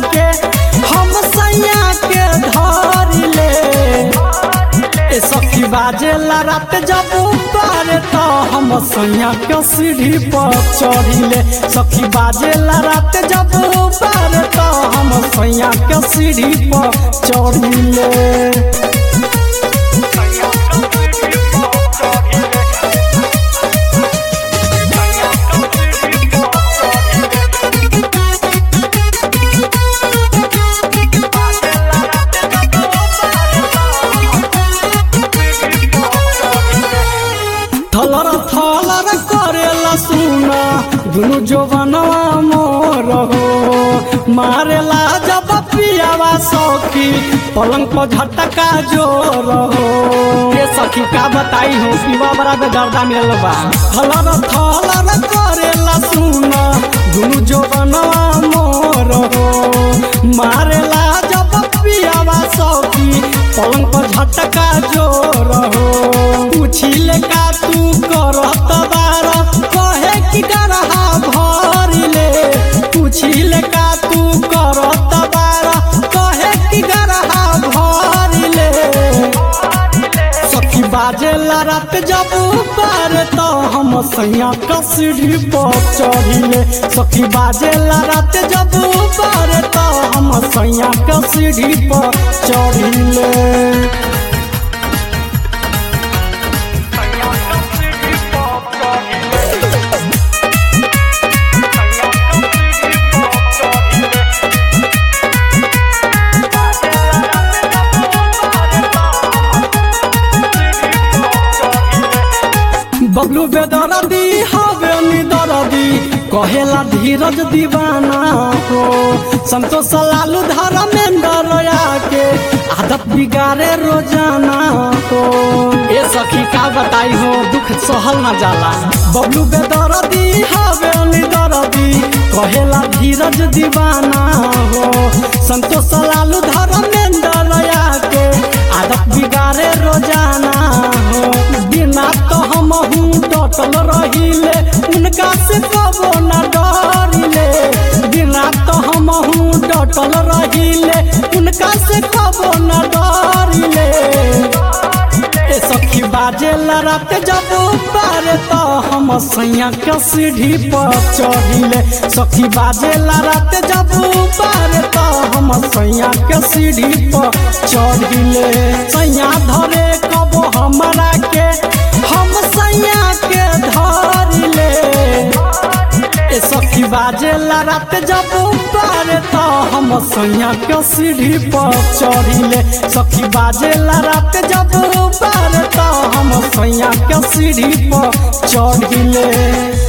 के हम सैया के धर ले ए सखी बाजेला रात जब ऊपर तो हम सैया के सीढ़ी पर चढ़िले सखी बाजेला रात जब ऊपर तो हम सैया के सीढ़ी पर चढ़िले थलर थलर करेला सुना दुनु जोबनवा मोर हो मारेला जब पियावा सखी पलंग पर झटका जोर हो ये सखी का बताई हो पीवा बड़ा बेदर्दा मिलल बा थलर थलर करेला सुना दुनु जोबनवा मोर हो मारेला जब पियावा सखी पलंग पर झटका जोर हो पूछिले का तू करत बार कहे कि गरहा भरिले पूछिले का तू करत बार कहे कि गरहा भरिले सखी बाजेला रात जब ऊपर तो हम सैया कसरी पर चढ़िले सखी बाजेला रात जब ऊपर तो हम सैया कसरी पर चढ़िले बबलू बेदरदी हवे निदरदी कहेला धीरज दीवाना हो संतोष लालू धर्मेंद्र के आदत बिगाड़े रोजाना हो ए सखी का बताई हो दुख सहल न जाला बबलू बेदरदी हवे निदरदी कहेला धीरज दीवाना हो संतोष लालू धर्मेंद्र के आदत बिगाड़े रोजाना हो बिना तो हम हूँ डटल रहिले उनका से कबो न डरिले बिना तो हम हूँ डटल रहिले उनका से कबो न डरिले ए सखी बाजे रात जब ऊपर तो हम सैया के सीढ़ी पर चढ़िले सखी बाजे रात जब ऊपर तो हम सैया के सीढ़ी पर चढ़िले सैया धरे कबो हमरा के हम सैया के धरिले ए सखी बाजे रात जब ऊपर तो हम सैया के सीढ़ी पर चढ़िले सखी बाजे रात जब ऊपर तो हम सैया के सीढ़ी पर चढ़िले